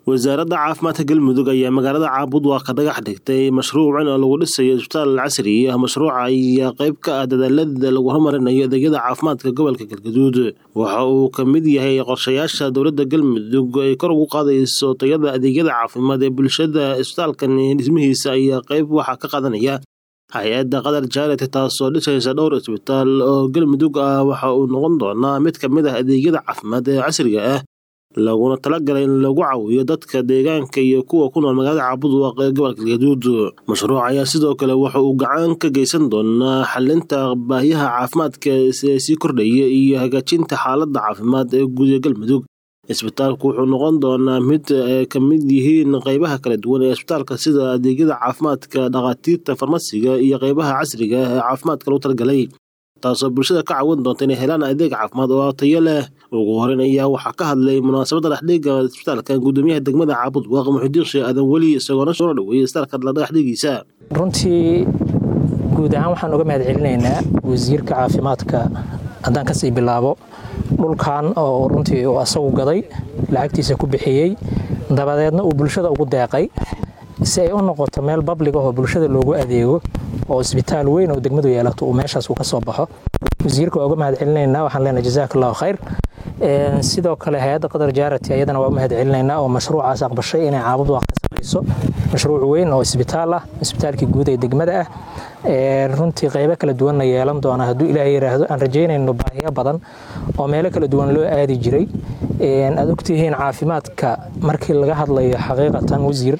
wasaaradda caafimaadka galmudug ayaa magaalada caabudwaaq ka dhagax dhigtay mashruucan oo lagu dhisayo isbitaal casri ah mashruuca ayaa qayb ka ah dadaalada lagu horumarinayo adeegyada caafimaadka gobolka galgaduud waxa uu ka mid yahay qorshayaasha dowladda galmudug ay kor ugu qaadayso tayada adeegyada caafimaad ee bulshada isbitaalkan dhismihiisa ayaa qayb waxaa ka qaadanaya hay-adda qatar jaarity taasoo dhisaysa dhowr isbitaal oo galmudug ah waxa uu noqon doonaa mid ka mid ah adeegyada caafimaad ee casriga ah laguna talagalay in lagu caawiyo dadka deegaanka iyo kuwa ku nool magaalada caabudwaaq ee gobolka galgaduud mashruuc ayaa sidoo kale waxa uu gacan ka geysan doonaa xalinta baahiyaha caafimaadka ee sii kordhaya iyo hagaajinta xaaladda caafimaad ee guud ee galmudug isbitaalku wuxuu noqon doonaa mid ay ka mid yihiin qeybaha kala duwan ee isbitaalka sida adeegyada caafimaadka dhakhaatiirta farmasiga iyo qeybaha casriga ah ee caafimaadka lagu talagalay taasoo bulshada ka caawin doonta inay helaan adeeg caafimaad oo tayo leh ugu horeyn ayaa waxaa ka hadlay munaasabadda dhexdhiga isbitaalka gudoomiyaha degmada caabudwaaq muxidiin sheekh aadan weli isagoona soo dhaweeyay isbitaalka dhexdhigiisa runtii guud ahaan waxaan uga mahad celinaynaa wasiirka caafimaadka haddaan kasii bilaabo dhulkan oo runtii uu asagu gaday lacagtiisa ku bixiyey dabadeedna uu bulshada ugu deeqay si ay u noqoto meel bablig ahoo bulshada loogu adeego oo isbitaal weyn oo degmadu yeelato uu meeshaas uu ka soo baxo wasiirka waa uga mahad celinaynaa waxaan leenahay jazaak allahu khayr sidoo kale hay-adda qatar jaarati ayadana waa u mahad celinaynaa oo mashruucaas aqbashay inay caabudwaaq ka samayso mashruuc weyn oo isbitaal ah isbitaalkii guud ee degmada ah runtii qaybo kala duwanna yeelan doona hadduu ilaahay yidhaahdo aan rajaynayno baahiyo badan oo meelo kala duwan loo aadi jiray aad ogtihiin caafimaadka markii laga hadlayo xaqiiqatan wasiir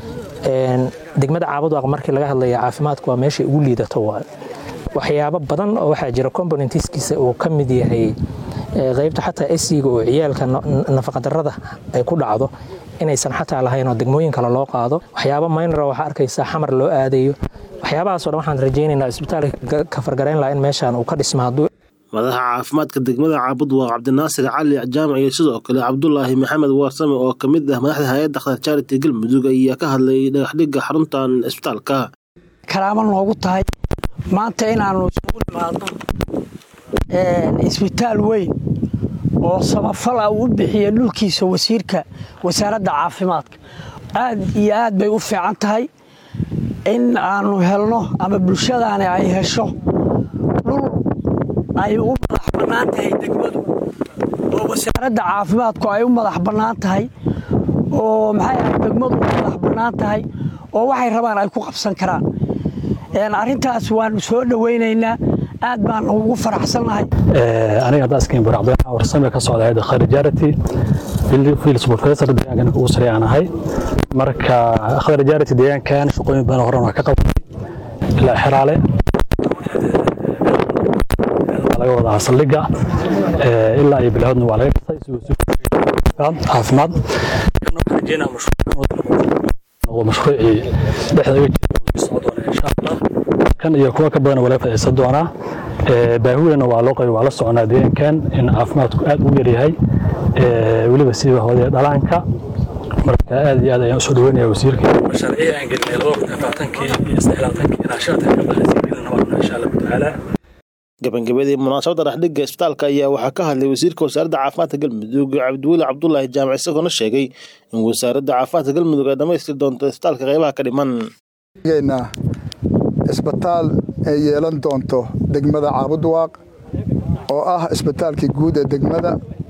degmada caabudwaaq markii laga hadlayo caafimaadku waa meeshay ugu liidato waayo waxyaabo badan oo waxaa jira componentiskiisa uu ka mid yahay qaybta xataa esiga oo ciyaalka nafaqadarrada ay ku dhacdo inaysan xataa lahayn oo degmooyin kale loo qaado waxyaabo maynara waxaa arkaysaa xamar loo aadayo waxyaabahaasoo dhan waxaan rajaynaynaa isbitaalka ka fargarayn laha in meeshaan uu ka dhismo hadduu madaxa caafimaadka degmada caabudwaaq cabdinaasir cali jaamac iyo sidoo kale cabdulaahi maxamed waarsame oo ka mid ah madaxda hay-adda qatar jaarity galmudug ayaa ka hadlay dhagaxdhigga xaruntan isbitaalka karaamo noogu tahay maanta inaannu isugu nimaadno isbitaal weyn oo samafal ah uu u bixiya dhulkiisa wasiirka wasaaradda caafimaadka aad iyo aad bay u fiican tahay in aannu helno ama bulshadaani ay hesho dhul ay u madax bannaan tahay degmadu oo wasaaradda caafimaadku ay u madax bannaan tahay oo maxay ahay degmadu u madax bannaan tahay oo waxay rabaan ay ku qabsan karaan arrintaas waannu soo dhowaynaynaa aad baan ugu faraxsannahay aniga hadda askiin bur cabdiraxmaan warsame ka socda hayadda khayr jarity fiils professor deegaankan ugu sarey aan ahay marka khayr jarity deegaankan shaqooyin badan horan waa ka qabanay ilaa xiraale laga wadaa saldhigga ilaa iyo bilahoodna waa laga dhisay caafimaad mashruucii dhexda uga jira insha allah kan iyo kuwa ka badan waa laga faa'iidaysan doonaa baahiweynna waa loo qabi waa la soconaa deegaankan in caafimaadku aad u yaryahay weliba siiba hooday dhalaanka marka aad iyo aad ayaan usoo dhaweynaya wasiirka mashaariicii aan gelinay laba kun afaatankii iyo sadeelaatankii ilaa shanta ka badan sii gelina waa insha allahu tacaala gabagabadii munaasabadda dhexdhigga isbitaalka ayaa waxaa ka hadlay wasiirka wasaaradda caafimaadka galmudug cabdiweli cabdulaahi jaamac isagoona sheegay in wasaaradda caafimaadka galmudug ay dhammaystiri doonto isbitaalka qaybaha ka dhiman isbitaal ay yeelan doonto degmada caabudwaaq oo ah isbitaalkii guud ee degmada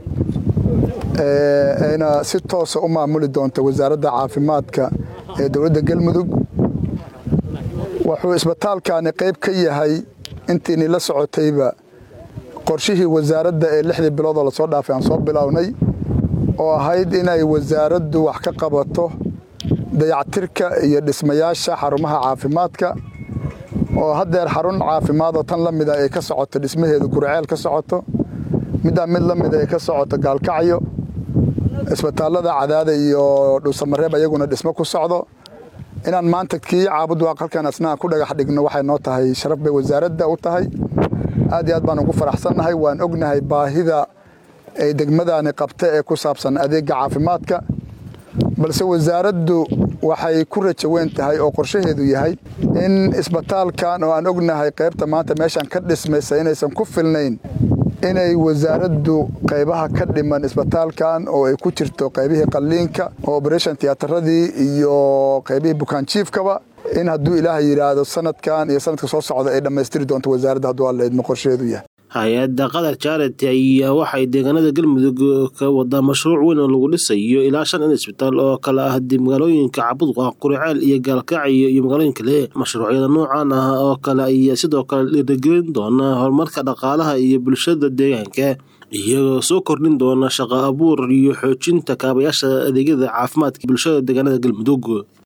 ayna si toosa u maamuli doonto wasaaradda caafimaadka ee dowladda galmudug wuxuu isbitaalkani qayb ka yahay intiini la socotayba qorshihii wasaaradda ee lixdii biloodoo lasoo dhaafay aan soo bilownay oo ahayd inay wasaaraddu wax ka qabato dayactirka iyo dhismayaasha xarumaha caafimaadka oo haddeer xarun caafimaadoo tan la mida ay ka socoto dhismaheedu gurceel ka socoto middaa mid la mida ay ka socoto gaalkacyo isbitaallada cadaada iyo dhuusamareeb ayaguna dhismo ku socdo inaan maanta kii caabudwaaq halkan asnaan ku dhagax dhigno waxay noo tahay sharaf bay wasaaradda u tahay aad iyo aad baan ugu faraxsannahay waan ognahay baahida ay degmadani qabta ee ku saabsan adeegga caafimaadka balse wasaaraddu waxay ku rajo weyn tahay oo qorshaheedu yahay in isbitaalkan oo aan ognahay qaybta maanta meeshan ka dhismaysa inaysan ku filnayn inay wasaaraddu qaybaha ka dhiman isbitaalkan oo ay ku jirto qaybihii qalliinka operation tiyataradii iyo qaybihii bukaanjiifkaba in hadduu ilaahay yidhaahdo sanadkan iyo sanadka soo socda ay dhammaystiri doonto wasaaradda hadduu alla idmo qorsheedu yahay hay-adda qatar charity ayaa waxay deegaanada galmudug ka wadaa mashruuc weyn oo lagu dhisayo ilaa shan in isbitaal oo kale ah dib magaalooyinka cabudqa quriceel iyo gaalkacyo iyo magaalooyin kale mashruucyada noocan ah oo kale ayaa sidoo kale dhiirigelin doona horumarka dhaqaalaha iyo bulshada deegaanka iyagoo soo kordhin doona shaqo abuur iyo xoojinta kaabayaasha adeegyada caafimaadka bulshada deegaanada galmudug